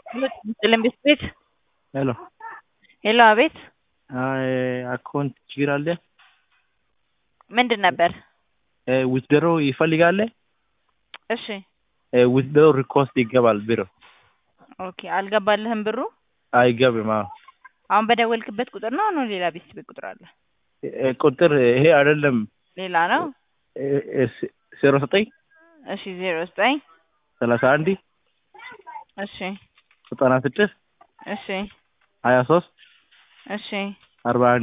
ጥልን ቤት ሄሎ ሄሎ፣ አቤት። አካውንት ችግር አለ። ምንድን ነበር? ዊዝድሮ ይፈልጋል። እሺ፣ ዊዝድሮ ሪኮስት ይገባል ቢሮ ኦኬ። አልገባልህም ብሩ? አይገብም። አዎ አሁን በደወልክበት ቁጥር ነው ነው ሌላ ቤት ቤት ቁጥር አለ? ቁጥር ይሄ አይደለም። ሌላ ነው። ዜሮ ዘጠኝ እሺ፣ ዜሮ ዘጠኝ ሰላሳ አንድ እሺ፣ ዘጠና ስድስት እሺ፣ ሀያ ሶስት እሺ። አርባ አንድ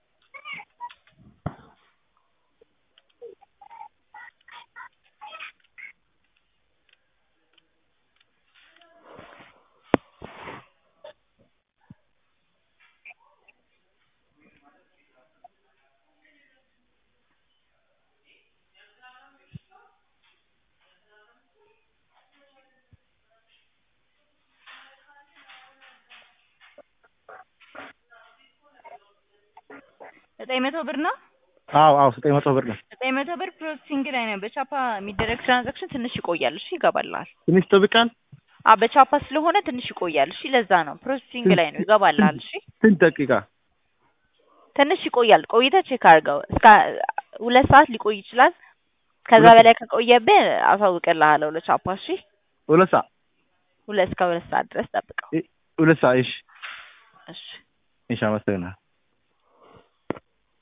ዘጠኝ መቶ ብር ነው። አዎ አዎ ዘጠኝ መቶ ብር ነው። ዘጠኝ መቶ ብር ፕሮሰሲንግ ላይ ነው። በቻፓ የሚደረግ ትራንዛክሽን ትንሽ ይቆያል። እሺ ይገባልሃል። ትንሽ ጠብቃል። አ በቻፓ ስለሆነ ትንሽ ይቆያል። እሺ ለዛ ነው ፕሮሰሲንግ ላይ ነው። ይገባልሃል። እሺ ስንት ደቂቃ? ትንሽ ይቆያል። ቆይተህ ቼክ አድርገው። እስከ ሁለት ሰዓት ሊቆይ ይችላል። ከዛ በላይ ከቆየብህ አሳውቅልሃለሁ ለቻፓ። እሺ ሁለት ሰዓት ሁለት እስከ ሁለት ሰዓት ድረስ ጠብቀው። ሁለት ሰዓት። እሺ እሺ እሺ፣ አመሰግናለሁ።